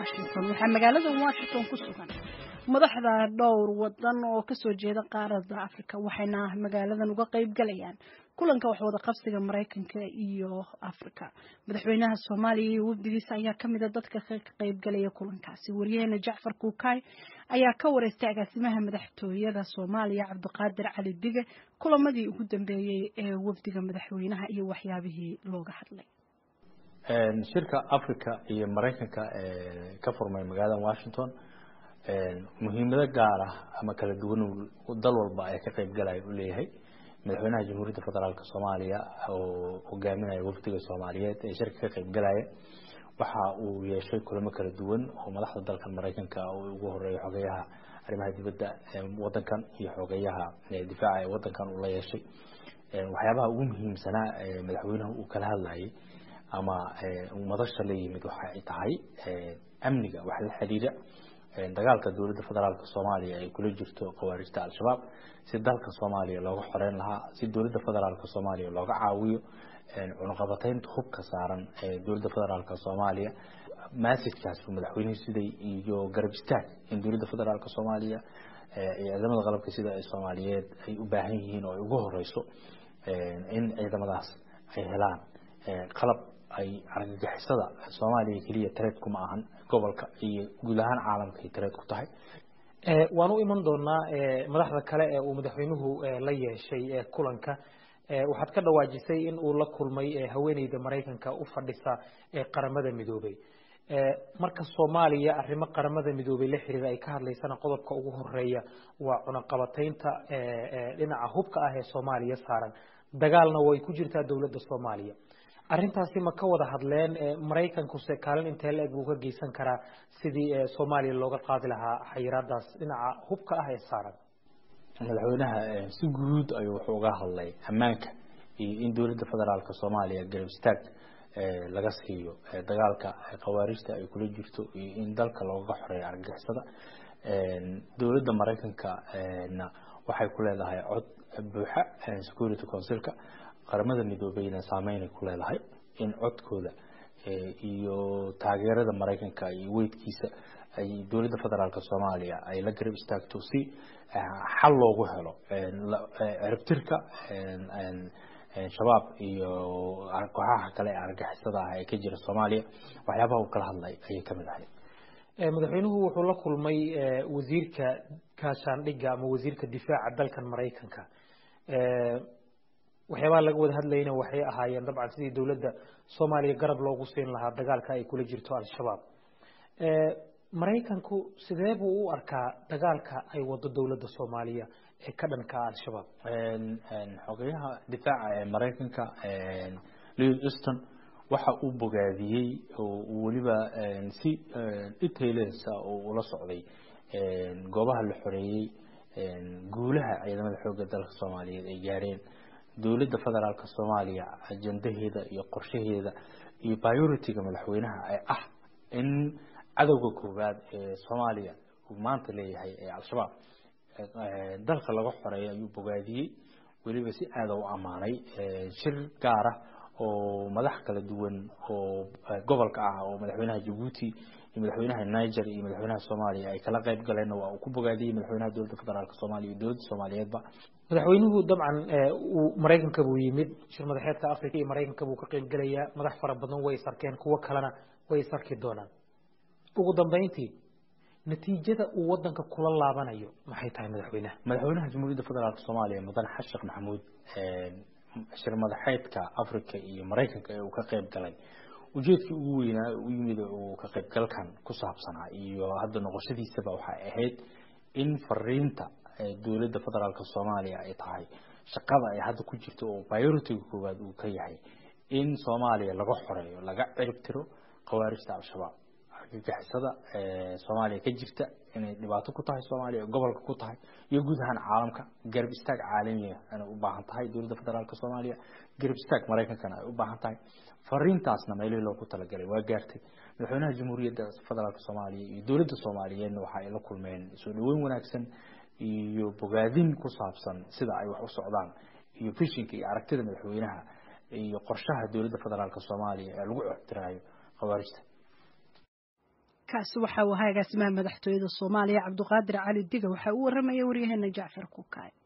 washington waxaa magaalada washington ku sugan madaxda dhowr wadan oo kasoo jeeda qaaradda africa waxayna magaaladan uga qeyb galayaan kulanka waxwada qabsiga maraykanka iyo africa madaxweynaha soomaaliya iyo wafdigiisa ayaa kamid a dadka ka qeyb galaya kulankaasi wariyaheena jacfar kuukay ayaa ka wareystay agaasimaha madaxtooyada soomaaliya cabdiqaadir cali dige kulamadii ugu dambeeyey ee wafdiga madaxweynaha iyo waxyaabihii looga hadlay shirka africa iyo maraykanka ka furmay magaalada washington muhiimado gaar ah ama kala duwan dal walba ay ka qeyb galaya u leeyahay madaxweynaha jamhuuriyadda federaalk soomaaliya oo hogaaminaya wafdiga soomaaliyeed ee shirka ka qeyb galaya waxa uu yeeshay kulamo kala duwan oo madaxda dalkan maraykanka oo ugu horeeya xogeyaha arrimaha dibadda wadankan iyo xogeyaha difaaca ee wadankan uu la yeeshay waxyaabaha ugu muhiimsanaa madaxweynaha uu kala hadlayay ama madasha la yimid waxa ay tahay amniga wax la xiriira dagaalka dowladda federaalk soomaaliya ay kula jirto khawaarijta al-shabaab si dalka soomaaliya looga xoreyn lahaa si dowladda federaalk soomaaliya looga caawiyo cunuqabateynta hubka saaran ee dowladda federaalk soomaaliya massajkaas madaxweynuhu siday iyo garab istaag in dowladda federaalk soomaaliya iyo ciidamada qalabka sida ay soomaaliyeed ay u baahan yihiin oo ay ugu horeyso in ciidamadaas ay helaan qalab ay argagixisada soomaaliya keliya tareed kuma ahan gobolka iyo guud ahaan caalamka ay tareed ku tahay waan u iman doonaa madaxda kale ee uu madaxweynuhu la yeeshay kulanka waxaad ka dhawaajisay in uu la kulmay haweeneyda maraykanka u fadhisa qaramada midoobay marka soomaaliya arrimo qaramada midoobay la xiriira ay ka hadlaysana qodobka ugu horeeya waa cunaqabateynta dhinaca hubka ah ee soomaaliya saaran dagaalna way ku jirtaa dowladda soomaaliya arrintaasi ma ka wada hadleen maraykankuse kaalin intee la-eg buu ka geysan karaa sidii soomaaliya looga qaadi lahaa xayiraadaas dhinaca hubka ah ee saaran madaxweynaha si guud ayuu wuxuu uga hadlay ammaanka iyo in dowladda federaalk soomaaliya garab istaag laga siiyo dagaalka khawaarijta ay kula jirto iyo in dalka looga xoreeyo argagixisada dowladda maraykanka na waxay ku leedahay cod buuxa security councilka qaramada midoobeyna saameynay ku leedahay in codkooda iyo taageerada maraykanka iyo weydkiisa ay dowladda federaalk soomaaliya ay la garab istaagto si xal loogu helo ciribtirka shabaab iyo kooxaha kale ee argagixisada ah ee ka jira soomaaliya waxyaabaha uu kala hadlay ayay kamid ahayd madaxweynuhu wuxuu la kulmay wasiirka kaashaandhigga ama wasiirka difaaca dalkan maraykanka waxyaabaha laga wada hadlayna waxay ahaayeen dabcan sidii dowladda soomaaliya garab loogu siin lahaa dagaalka ay kula jirto al-shabaab maraykanku sidee buu u arkaa dagaalka ay wado dowladda soomaaliya ee ka dhanka al-shabaab xogeyaha difaaca ee maraykanka lewis easton waxa uu bogaadiyey oo weliba si detailsa oo ula socday goobaha la xoreeyey guulaha ciidamada xoogga dalka soomaaliyeed ay gaareen dowladda federaalk soomaaliya ajandaheeda iyo qorshaheeda iyo priority-ga madaxweynaha ee ah in cadowga koowaad ee soomaaliya uu maanta leeyahay ee al-shabaab dalka laga xoreeyo ayuu bogaadiyey weliba si aada u ammaanay shir gaara oo madax kala duwan oo gobolka ah oo madaxweynaha jabuuti iyo madaxweynaha niger iyo madaxweynaha soomaaliya ay kala qayb galeenna waa uu ku bogaadiyey madaxweynaha dowladda federaalk soomaaliya iyo dowladda soomaaliyeedba madaxweynuhu dabcan uu maraykanka buu yimid shir madaxeedka africa iyo maraykanka buu ka qayb gelayaa madax fara badan way is arkeen kuwo kalena way is arki doonaan ugu dambeyntii natiijada uu wadanka kula laabanayo maxay tahay madaxweynaha madaxweynaha jamhuuriyadda federaalk soomaaliya mudane xasan sheekh maxamuud shir madaxeedka africa iyo maraykanka ee uu ka qayb galay ujeedkii ugu weynaa u yimid uu ka qaybgalkan ku saabsanaa iyo hadda noqoshadiisaba waxay ahayd in fariinta dowladda federaalk soomaaliya ay tahay shaqada ay hadda ku jirto oo priority-ga koowaad uu ka yahay in soomaaliya laga xoreeyo laga cirib tiro khawaarijta al-shabaab argagixisada soomaaliya ka jirta inay dhibaato ku tahay soomaaliya gobolka ku tahay iyo guud ahaan caalamka garab istaag caalamiya inay u baahan tahay dowladda federaalk soomaaliya garab istaag maraykankana ay u baahan tahay fariintaasna meelihii loogu talagalay waa gaartay madaxweynaha jamhuuriyadda federaalk soomaaliya iyo dowladda soomaaliyeedna waxa ay la kulmeen soo dhaweyn wanaagsan iyo bogaadin ku saabsan sida ay wax u socdaan iyo fishinka iyo aragtida madaxweynaha iyo qorshaha dowladda federaalk soomaaliya ee lagu ixtiraayo khawaarijta kaasi waxa uu ahaa agaasimaha madaxtooyada soomaaliya cabduqaadir cali diga waxaa u warramaya waryaheena jacfar kukaay